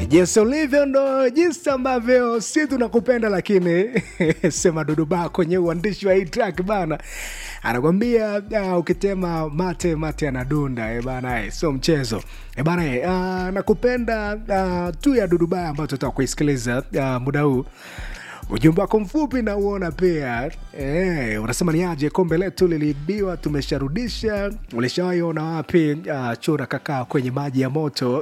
jinsi ulivyo ndo jinsi ambavyo si tunakupenda lakini sema duduba kwenye uandishi wa hii track bana anakwambia uh, ukitema mate mate anadunda e bana eh, sio mchezo e bana eh, uh, nakupenda uh, tu ya duduba ambayo tutaka kuisikiliza uh, muda huu ujumbe wako mfupi na uona pia e, unasema ni aje kombe letu liliibiwa tumesharudisha ulishawaiona wapi uh, chura kakaa kwenye maji ya moto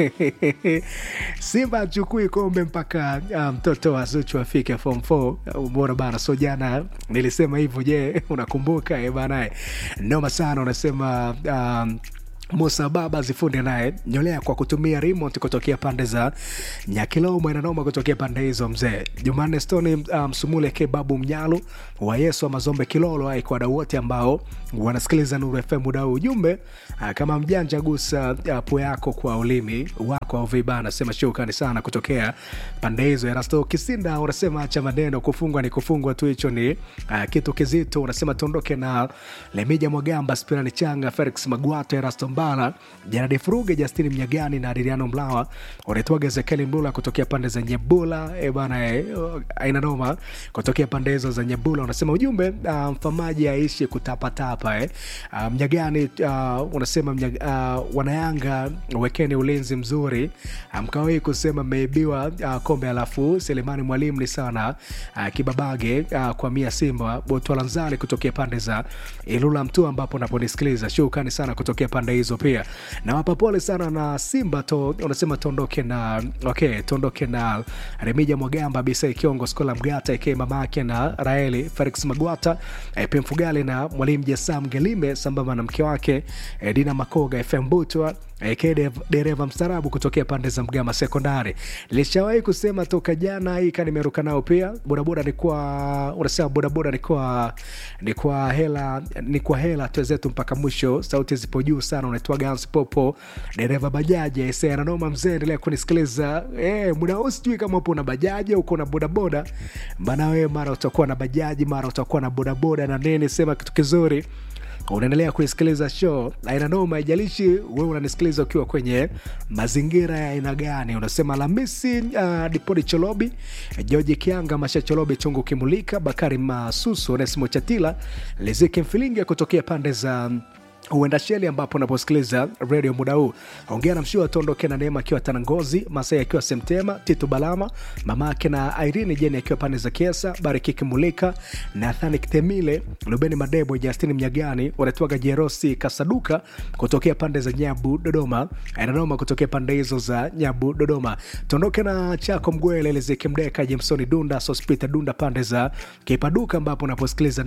simba achukui kombe mpaka uh, mtoto wa zuchu afike form 4 ubora bana so jana nilisema hivyo je unakumbuka e banae noma sana unasema um, musa baba zifunde naye nyolea kwa kutumia remote kutokea pande za nyakilomo inanoma kutokea pande hizo mzee jumanne stoni msumule um, ke babu mnyalu wa yesu wa mazombe kilolo ai kwa wadau wote ambao wanasikiliza nuru fm muda huu ujumbe uh, kama mjanja gusa uh, pu yako kwa ulimi wako au viba anasema shukrani sana kutokea pande hizo erasto kisinda unasema acha maneno kufungwa ni kufungwa tu hicho ni uh, kitu kizito unasema tuondoke na lemija mwagamba spirani changa felix magwato erasto mbala janadi furuge justini mnyagani na adiriano mlawa unaitwaga ezekieli mlula kutokea pande za nyebula e bana e, aina noma kutokea pande hizo za nyebula unasema ujumbe uh, mfamaji aishi kutapatapa eh. uh, mnyagani uh, unasema mnyag, uh, wanayanga wekeni ulinzi mzuri mkawai um, kusema mmeibiwa uh, kombe alafu selemani mwalimu ni sana uh, kibabage uh, kwa mia simba botwalanzali kutokea pande za ilula mtu ambapo naponisikiliza shukani sana kutokea pande hizo pia nawapa pole sana na simba to unasema tuondoke na okay tuondoke na remija mwagamba bisa kiongo skola mgata ike mamake na raeli felix magwata e, pia mfugali na mwalimu jasam gelime sambamba na mke wake e, dina makoga fm butwa eke dereva mstarabu kutokea pande za mgama sekondari nilishawahi kusema toka jana hii ka nimeruka nao pia bodaboda ni kwa unasema bodaboda ni kwa ni kwa hela ni kwa hela twezetu mpaka mwisho sauti zipo juu sana unaitwa gans popo dereva bajaji ese ananoma mzee endelea kunisikiliza e, muda huu sijui kama upo na bajaji uko na bodaboda maana wewe mara utakuwa na bajaji mara utakuwa na bodaboda na nini sema kitu kizuri unaendelea kuisikiliza show aina noma haijalishi wewe unanisikiliza ukiwa kwenye mazingira ya aina gani unasema lamisi uh, dipodi cholobi georgi kianga masha cholobi chungu kimulika bakari masusu onesimo chatila liziki mfilinga kutokea pande za huenda sheli ambapo unaposikiliza redio muda huu ongea na mshua tuondoke na neema akiwa tanangozi masai akiwa semtema titu balama mama ake na irini jeni akiwa pande za kiesa barikiki mulika nathani kitemile lubeni madebo justini mnyagani wanatwaga jerosi kasaduka kutokea pande za nyabu dodoma inanoma kutokea pande hizo za nyabu dodoma tuondoke na chako mgwele liziki mdeka jemsoni dunda sospita dunda pande za kipaduka ambapo unaposikiliza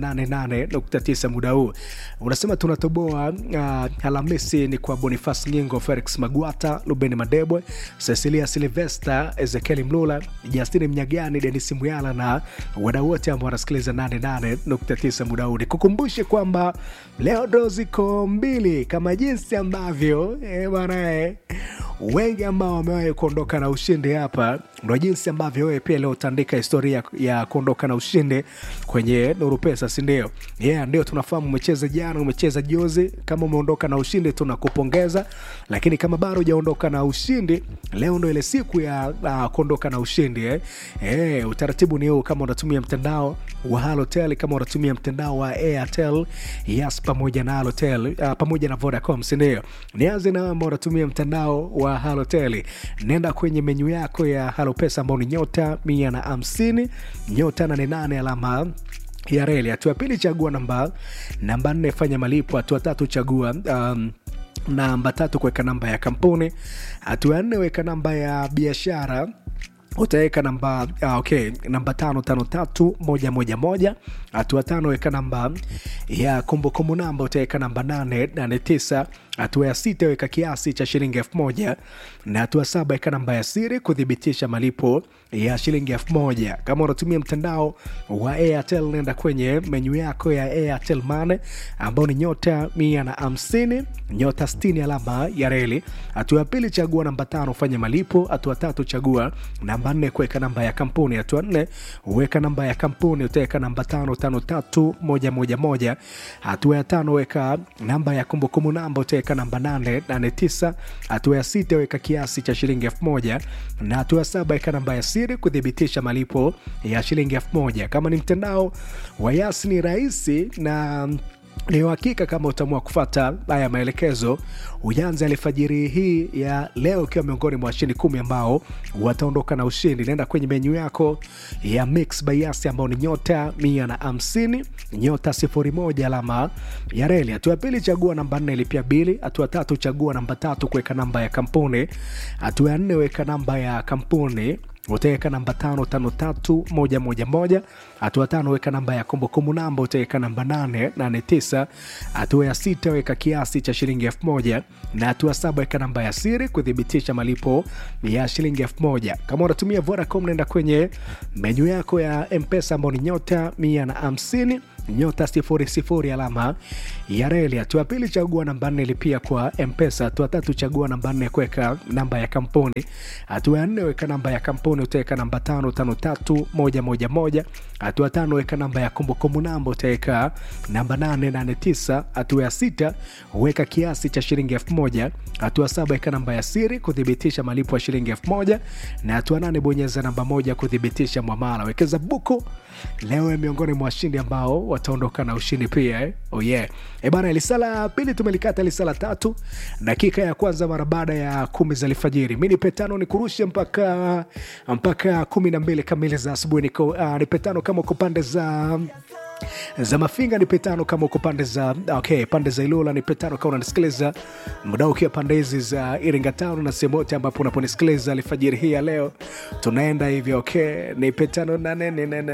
88.9 muda huu unasema tunatoboa uh, Alhamisi ni kwa Bonifas Nyingo, Felix Magwata, Lubeni Madebwe, Cecilia Silvesta, Ezekieli Mlula, Justini Mnyagani, Denis Muyala na wadau wote ambao wanasikiliza 88.9 muda huu. Nikukumbushe kwamba leo ndo ziko mbili kama jinsi ambavyo eh, bwana eh, wengi ambao wamewahi kuondoka na ushindi hapa, ndo jinsi ambavyo wewe pia leo utaandika historia ya kuondoka na ushindi kwenye Nuru Pesa, si ndio? Yeah, ndio tunafahamu umecheza jana, umecheza juzi. Kama umeondoka na ushindi tunakupongeza, lakini kama bado hujaondoka na ushindi, leo ndo ile siku ya uh, kuondoka na ushindi eh. Eh, utaratibu ni huu, kama unatumia mtandao wa Halotel, kama unatumia mtandao wa Airtel, Yas pamoja na Halotel uh, pamoja na Vodacom, si ndio? Nianze na ambao unatumia mtandao wa Halotel, nenda kwenye menyu yako ya Halopesa ambao ni nyota mia na hamsini nyota nane nane alama ya reli. Hatua ya pili chagua namba namba nne fanya malipo. Hatua tatu chagua um, namba tatu kuweka namba ya kampuni. Hatua ya nne weka namba ya biashara utaweka namba ah, okay, namba tano tano tatu moja moja moja. Hatua tano weka namba ya kumbukumbu namba, utaweka namba nane nane tisa. Hatua ya sita weka kiasi cha shilingi elfu moja na hatua saba weka namba ya siri kuthibitisha malipo ya shilingi elfu moja. Kama unatumia mtandao wa Airtel, nenda kwenye menyu yako ya Airtel Money ambao ni nyota mia na hamsini nyota sitini alama ya reli. Hatua ya pili chagua namba tano fanya malipo. Hatua tatu chagua namba nne kuweka namba ya kampuni. Hatua nne weka namba ya kampuni, utaweka namba tano tano tatu moja moja moja. Hatua ya tano weka namba ya kumbukumbu namba, utaweka utaweka namba 889 hatua ya sita weka kiasi cha shilingi 1000 na hatua ya saba weka namba ya siri kuthibitisha malipo ya shilingi 1000 kama ni mtandao wa yas ni rahisi na ni uhakika kama utaamua kufata haya maelekezo uyanze alfajiri hii ya leo ukiwa miongoni mwa washindi kumi ambao wataondoka na ushindi naenda kwenye menyu yako ya mix bayasi ambao ni nyota mia na hamsini nyota sifuri moja alama ya reli hatua ya pili chagua namba nne ilipia bili hatua tatu chagua namba tatu kuweka namba ya kampuni hatua ya nne weka namba ya kampuni utaweka namba tano tano tatu moja moja moja hatua tano weka namba ya kumbukumbu namba utaweka namba nane nane tisa hatua ya sita weka kiasi cha shilingi elfu moja na hatua saba weka namba ya siri kuthibitisha malipo ya shilingi elfu moja kama unatumia vodacom naenda kwenye menyu yako ya mpesa ambao ni nyota mia na hamsini nyota sifuri sifuri alama ya reli. Hatua ya pili chagua namba nne lipia kwa mpesa. Hatua tatu chagua namba nne kuweka namba ya kampuni. Hatua ya nne weka namba ya kampuni, utaweka namba tano tano tatu moja moja moja. Hatua tano weka namba ya kumbukumbu namba, utaweka namba nane nane tisa. Hatua ya sita weka kiasi cha shilingi elfu moja. Hatua saba weka namba ya siri kuthibitisha malipo ya shilingi elfu moja na hatua nane bonyeza namba moja kuthibitisha mwamala. Wekeza buku leo miongoni mwa washindi ambao wataondoka na ushindi pia eh? oh yeah. E bana, lisala pili tumelikata lisala tatu dakika ya kwanza mara baada ya kumi za alfajiri. Mi nipe tano ni kurushe mpaka mpaka kumi na mbili kamili za asubuhi. Niko uh, nipe tano kama uko pande za za mafinga nipe tano kama uko pande za okay, pande za Ilula nipe tano kama unanisikiliza muda ukiwa pande hizi za Iringa Town na sehemu yote ambapo unaponisikiliza alfajiri hii ya leo, tunaenda hivyo okay, nipe tano na nene nene